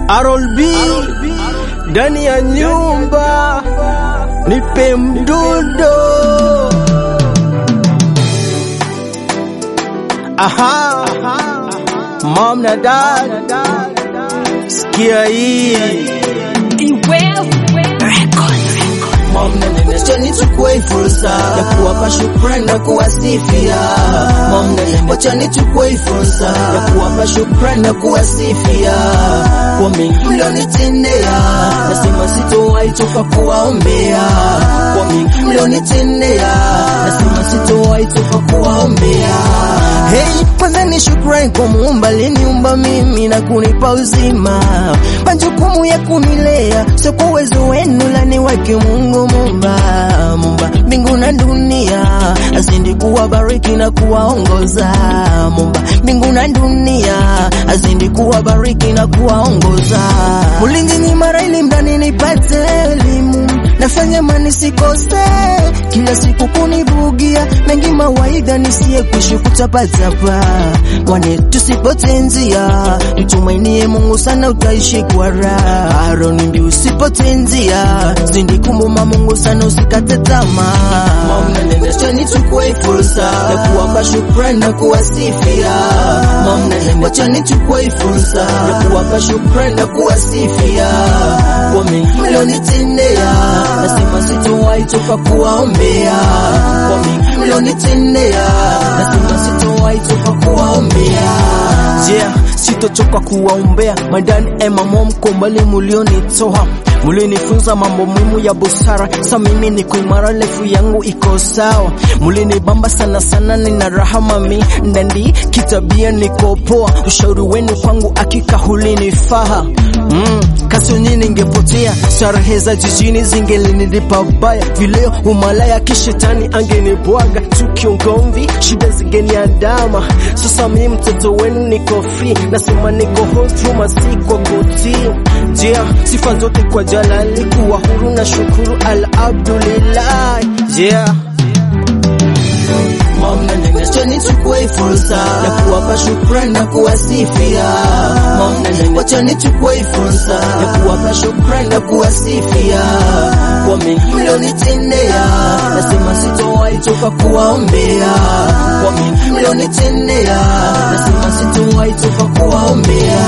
Harold B ndani ya nyumba, nipe mdundo. Aha, mom na dad, sikia hii Mom na nene, acha nichukue fursa ya kuwapa shukrani na kuwasifia. Mom na nene, acha nichukue fursa ya kuwapa shukrani na kuwasifia kwa mengi mlionitendea, nasema sitowahi toka kuwaombea kwa mengi mlionitendea, nasema sitowahi toka kuwaombea. Hey, kwanza ni shukrani kwa Muumba aliniumba mimi na kunipa uzima, majukumu ya kunilea sio kwa uwezo wenu, la ni wake Mungu Muumba, Muumba mbingu na dunia, azidi kuwabariki na kuwaongoza. Muumba mbingu na dunia, azidi kuwabariki na kuwaongoza. Mulinzi ni mara ili mdani nipate elimu, nafanya mani sikose, kila siku kunibugia mengi mawaidha nisiye kuishi kutapatapa, mwane tusipotenzia, mtumainie Mungu sana utaishi kwa raha. Aroni mbi usipotenzia, zindi kumuma Mungu sana usikate tamaa. Mama nendesha nichukue fursa ya kuwapa shukrani na kuwasifia. Mama wacha nichukue fursa ya kuwapa shukrani na kuwasifia kwa mengi mlionitendea, nasema sitowahi toka kuwaombea kwa mengi mlionitendea, nasema sitowahi toka kuwaombea. Yeah, sitochoka kuwaombea madani ema mom kombali mulionitoa mulinifunza mambo muhimu ya busara, sa mimi niko imara, lefu yangu iko sawa. Mulinibamba sana sana, nina raha mami ndandi, kitabia niko poa, ushauri wenu kwangu akika hulinifaa. Mm, kasi nyinyi ningepotea, starehe za jijini zingelinilipa baya, vileo umalaya kishetani angenibwaga, tukiongomvi shida zingeniandama. Sasa mimi mtoto wenu niko free, nasema niko home masiko kutii. Yeah, sifa zote kwa Jalali, kuwa huru na shukuru alhamdulillah. Yeah. Mama nendesha nichukue fursa ya kuwapa shukrani na kuwasifia. Mama wacha nichukue fursa ya kuwapa shukrani na kuwasifia kwa mengi mlionitendea, nasema sitowahi toka kuwaombea kwa mengi mlionitendea, nasema sitowahi toka kuwaombea.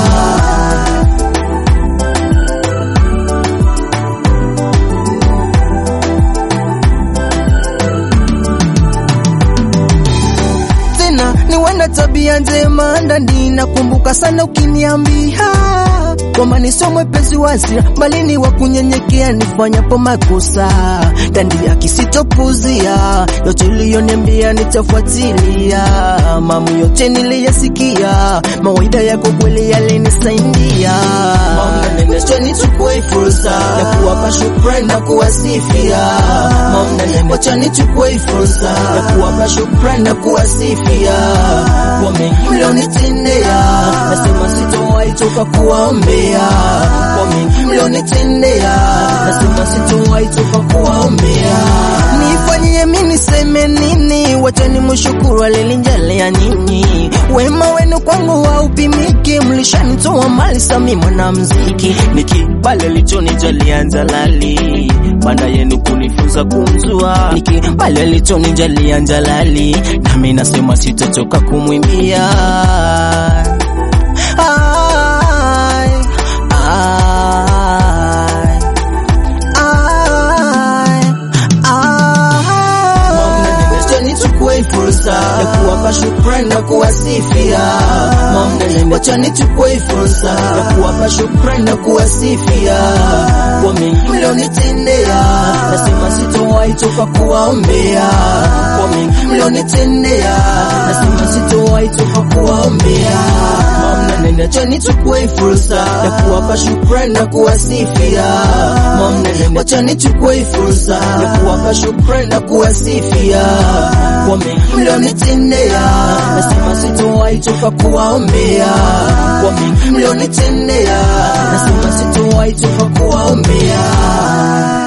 tena ni wana tabia njema ndani, nakumbuka sana ukiniambia kwamba ni sio mwepesi wa hasira, bali ni wa kunyenyekea nifanyapo makosa. Ndani akisitopuzia yote uliyoniambia nitafuatilia, mambo yote niliyasikia, mawaida yako kweli yalinisaidia. Mama nendesha nichukue fursa ya kuwapa shukrani na kuwasifia. Mama wacha nichukue fursa ya kuwapa shukrani na kuwasifia kwa mengi mlionitendea, nasema sitowahi toka kuwaombea kwa mengi mlionitendea, nasema sitowahi toka kuwaombea. Nifanyie mimi niseme nini? Wacha nimshukuru alinijalia nyinyi, wema wenu kwangu haupimiki. Mlishanitoa mali sami mwanamuziki, nikibale lichonijalia njalali, baada yenu kunifunza kumzua, nikibale lichonijalia njalali, nami nasema sitochoka kumwimbia Ai, ai, ai, ai. Wacha nichukue fursa ya kuwapa shukrani na kuwasifia. Wacha nichukue fursa ya kuwapa shukrani na kuwasifia kwa mengi mlionitendea, nasema sitowahi toka kuwaombea kwa mengi mlionitendea, nasema sitowahi toka kuwaombea. Mama nene, acha nichukue fursa ya kuwapa shukrani na kuwasifia. Mama nene, acha nichukue fursa ya kuwapa shukrani na kuwasifia kwa mengi mlionitendea, nasema sitowahi toka kuwaombea kwa mengi mlionitendea, nasema sitowahi toka kuwaombea.